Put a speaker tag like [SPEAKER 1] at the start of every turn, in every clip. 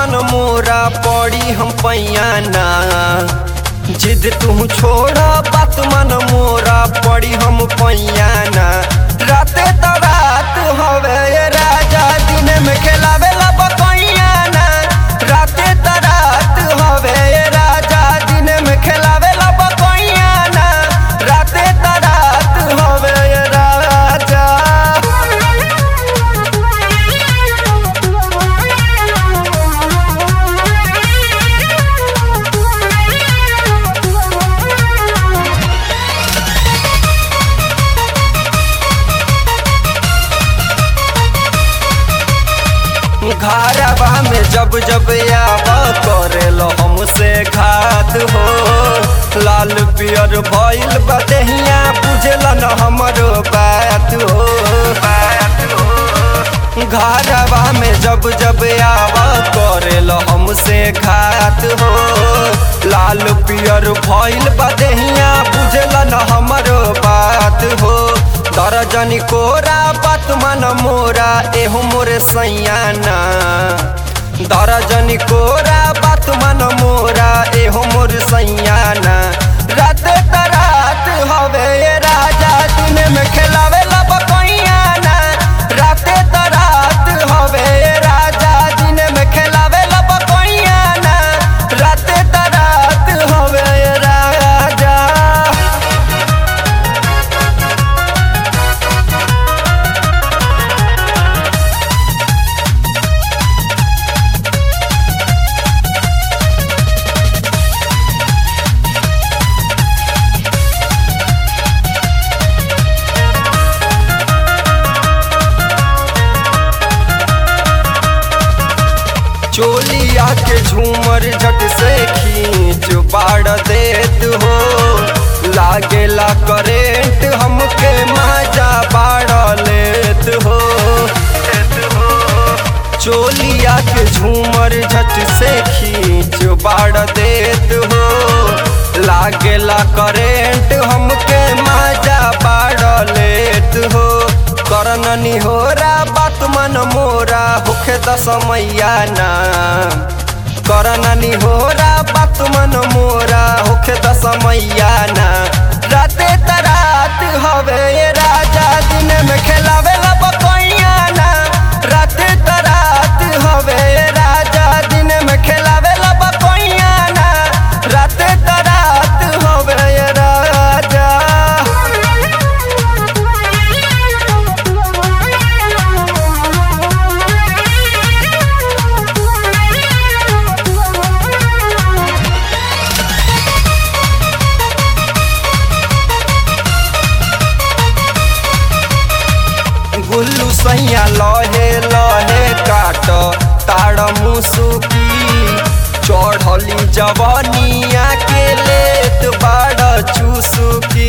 [SPEAKER 1] मन मोरा पड़ी हम पैयाना जिद तू छोड़ा बात मन मोरा पड़ी हम पैयाना राते त रात हवे ये राजा दिन में खेलावे ला बकैयाना राते त रात हवे ये राजा दिन में खेलावे ला बकैयाना राते त रात हवे ये राजा घरवा में जब जब आव करेलो हमसे घात हो लाल पियर भइल बदहिया बुझल न हमरो बात हो घरवा में जब जब आव करेलो हमसे घात हो लाल पियर भइल बदहिया बुझल न हमरो बात हो दर्जनी कोरा बात मन मोरा एहो मोरे सैयाना दर्जनी कोरा बात मन मोरा एहो मोर सैयाना रात त रात हवे ये राजा दिन में खेलावे ला बकैयाना रात त रात हवे ये राजा दिन में खेलावे ला बकैयाना रात त रात हवे ये राजा चोलिया के झूमर झट से खींच बाड़ देत हो लागेला करेंट हमके मजा बाड़ लेत हो चोलिया के झूमर झट से खींच बाड़ देत हो लागेला करेंट हमके मजा बाड़ लेत हो करननी होरा बात मन मोरा होखे दसमैया ना करननी होरा बात मन मोरा होखे दसमैया ना राते त रात हवे ये राजा दिन में खेलावे ला बकैया ना राते त रात हवे ये राजा दिन में खेलावे ला बकैया ना राते त रात हवे ये राजा गुल्लू सैया लहे लहे काट ताड़ मुसुकी चढ़ली जवनिया के लेत बाड़ चुसुकी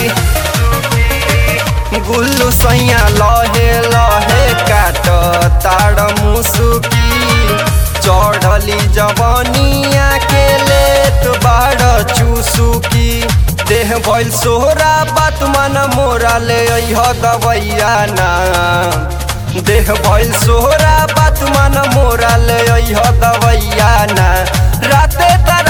[SPEAKER 1] गुल्लू सैया लहे लहे काट ताड़ मुसुकी चढ़ली जवनिया के लेत बाड़ चुसुकी देह भइल सोहरा बात मन मोरा ले अइह दवैया ना देह भइल सोहरा बात मन मोरा ले अइह दवैया ना राते त